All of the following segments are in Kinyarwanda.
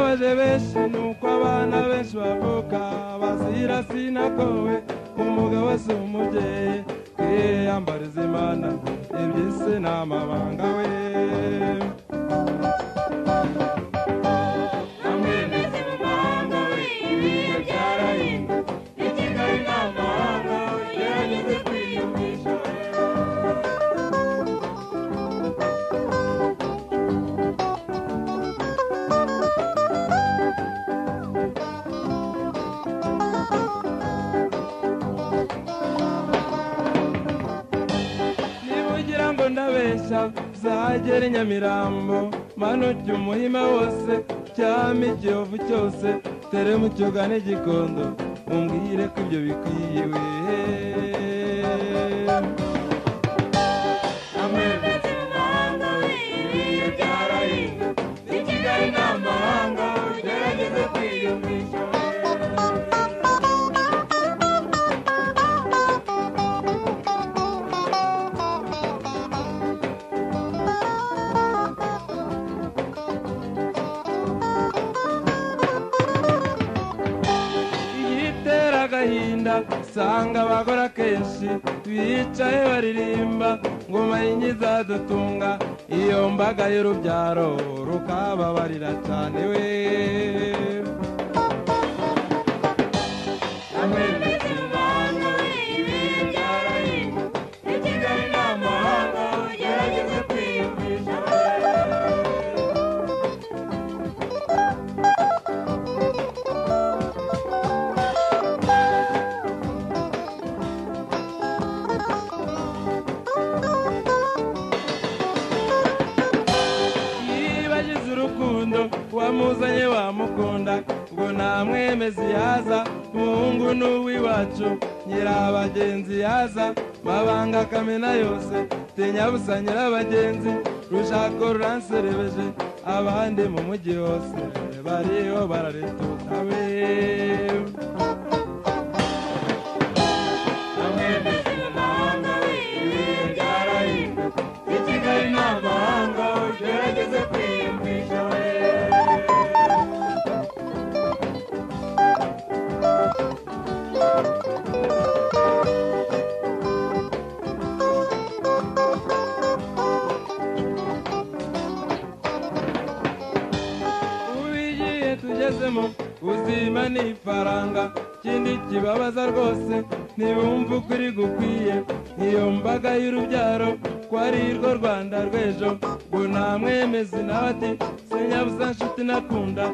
benshi nuko abana benshi bavuka bazira sinagowe umugabo si umubyeyi kwiyambariza imana iby'isi ni amabanga we amwemeze mu mahanga we ibiryo byarahindutse i kigali ni amahanga we gerageze kwiyumvisha we niba ugira ngo ndabeshya zagera i nyamirambo manuke umuhima wose cyame igihovu cyose tere mu cyoga n'igikondo umbwire ko ibyo bikwiye wehe amwemeze mu mahanga we ibihe byarahinze i kigali ni amahanga ugerageze kwiyumvisha we igitera agahinda usanga abagore akenshi bicaye baririmba ngoma y'inyizadutunga iyo mbaga y'urubyaro rukababarira cyane we amwemeze imvano ibihe byarahindutse i kigali ni amahanga ugerageze kwiyumvisha we yibagize urukundo uwamuzanye wamukunda ngo namwemeze yaza muhungu n'uw'iwacu nyirabagenzi yaza mabanga akamena yose tinyabusa nyirabagenzi rushako ruranserebeje abandi mu mujyi hose bariho bararetuka we amwemeze mu mahanga we ibihe byarahindutse i kigali ni amahanga ugerageze kwiyumvisha we ubigiye tugezemo ubuzima ni ifaranga ikindi kibabaza rwose ntibumve ukuri gukwiye iyo mbaga y'urubyaro ko ari rwo rwanda rw'ejo ngo namwemeze nawe ati sinyabuza nshuti nakunda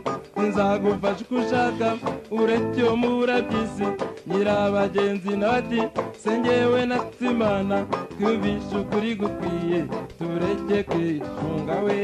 nzagufasha uko ushaka uretse iyo mubura by'isi nyirabagenzi nawe ati sengewe na tsimana twumvishe ukuri gukwiye tureke kwishunga we